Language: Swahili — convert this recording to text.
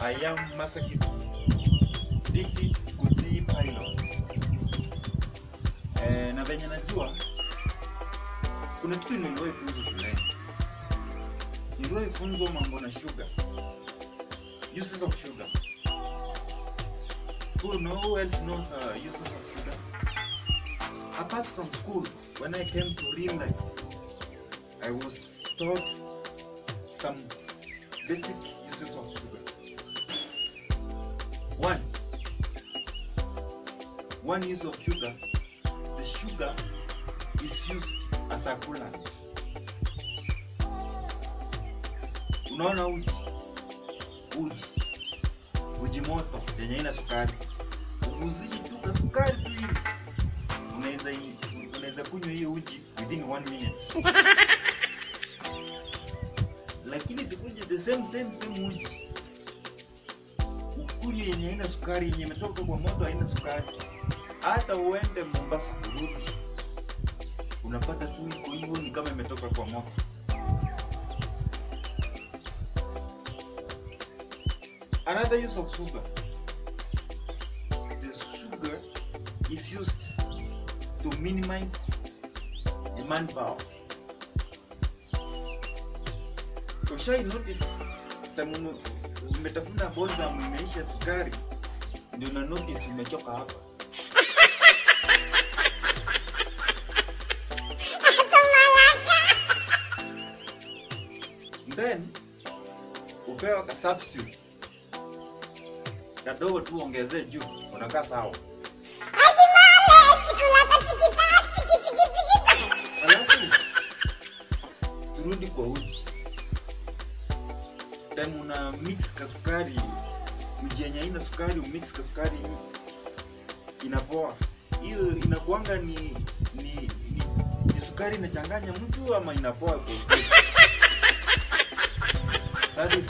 I am Masaki. This is Guzii Pilot. Eh, na venye najua kuna kitu niliwahi funzwa shuleni. Niliwahi funzwa mambo na sugar. Uses of sugar. Who know who else knows uh, uses of sugar? Apart from school, when I came to real life, I was taught some basic uses of sugar. One, one use of sugar, the sugar is used as a coolant. Unaona uji, uji, uji moto yenye ina sukari, uziji tu ka sukari tu hivi, unaweza unaweza kunywa hiyo uji within one minute. lakini tukuje the same same same uji ukunywe yenye haina sukari yenye imetoka kwa moto haina sukari hata uende mombasa kurudi unapata tu iko hivyo ni kama imetoka kwa moto another use of sugar the sugar is used to minimize the manpower ushai notice tamu umetafuna bolgam imeisha sukari ndio na notice umechoka hapa then upewa ka substitute kadogo tu ongezee juu unakaa sawa alafu turudi kwa uji time una mix kasukari uji yenye haina sukari umix kasukari inapoa hiyo inakuanga ni ni, ni ni sukari inachanganya mtu ama inapoa kwa ukweli? that is